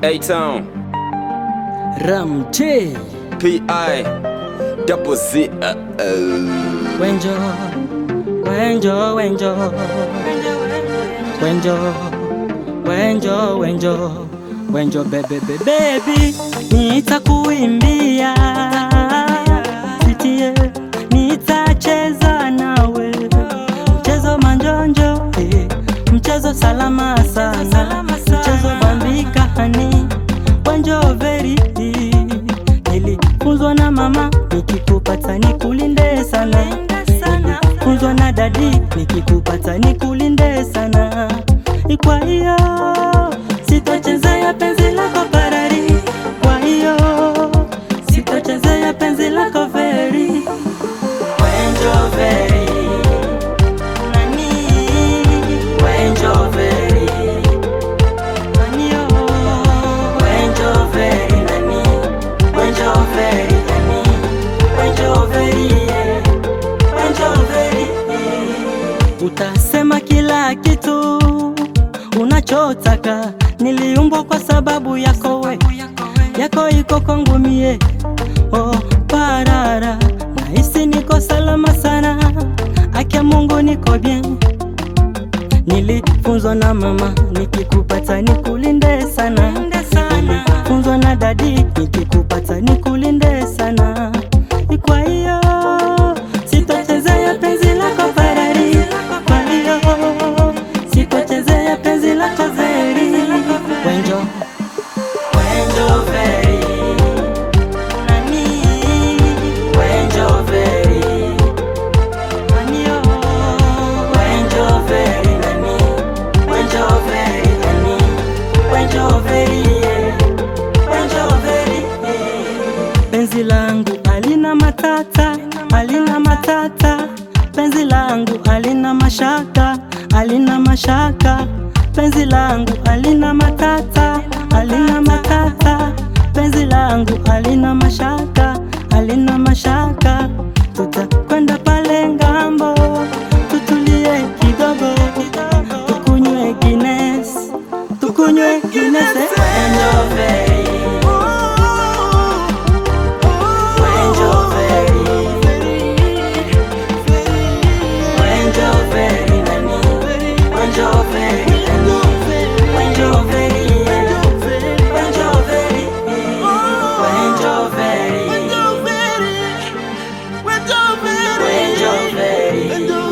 A-Town, Ramte P.I. Double Z. Uh, uh. Wenjo Wenjo Wenjo Wenjo Wenjo Wenjo Wenjo bebe bebe baby nitakuimbia sitie nitacheza nawe mchezo manjonjo eh, mchezo salama sana mchezo bambika hani Wenjo veri nilifunzwa na mama nikikupata nikulinde sana nilifunzwa na dadi nikikupata nikulinde sana kwa hiyo sitochezea penzi lako parari kwa hiyo sitochezea penzi lako veri Wenjo veri nani Wenjo veri nani oh Wenjo veri nani Wenjo veri nani Wenjo veri yeah. Wenjo veri yeah. Utasema kila kitu unachotaka, niliumbwa kwa sababu yako we, yako iko kwangu mie. Oh, parara, nahisi niko salama sana, akia Mungu niko bien. Nilifunzwa na mama, nikikupata nikulinde sana. Nilifunzwa na dadi, nikikupata nikulinde sana. Kwa hiyo sitochezea penzi lako Ferrari, kwa hiyo sitochezea penzi lako Veri. Wenjo Wenjo Veri nani Wenjo Veri nani oh Wenjo Veri nani Wenjo Veri nani Wenjo Veri yeah. Wenjo Veri yeah. Penzi langu alina matata, alina matata. Penzi langu alina mashaka, alina mashaka. Penzi langu alina matata, alina matata. Penzi langu alina mashaka, alina mashaka. Tutakwenda pale ngambo, tutulie kidogo, tukunywe Guinness, tukunywe Guinness. Wenjo Veri. Wenjo Veri. Wenjo Veri nani? Wenjo Veri nani? Wenjo Veri, yeah. Wenjo Veri, yeah. Wenjo Veri. Wenjo Veri.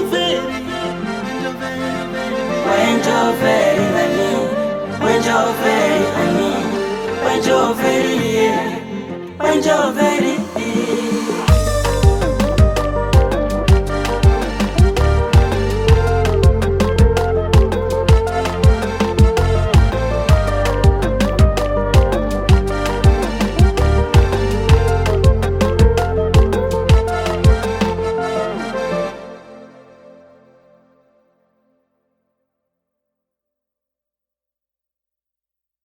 Wenjo Veri nani? Wenjo Veri nani? Wenjo Veri, yeah. Wenjo Veri,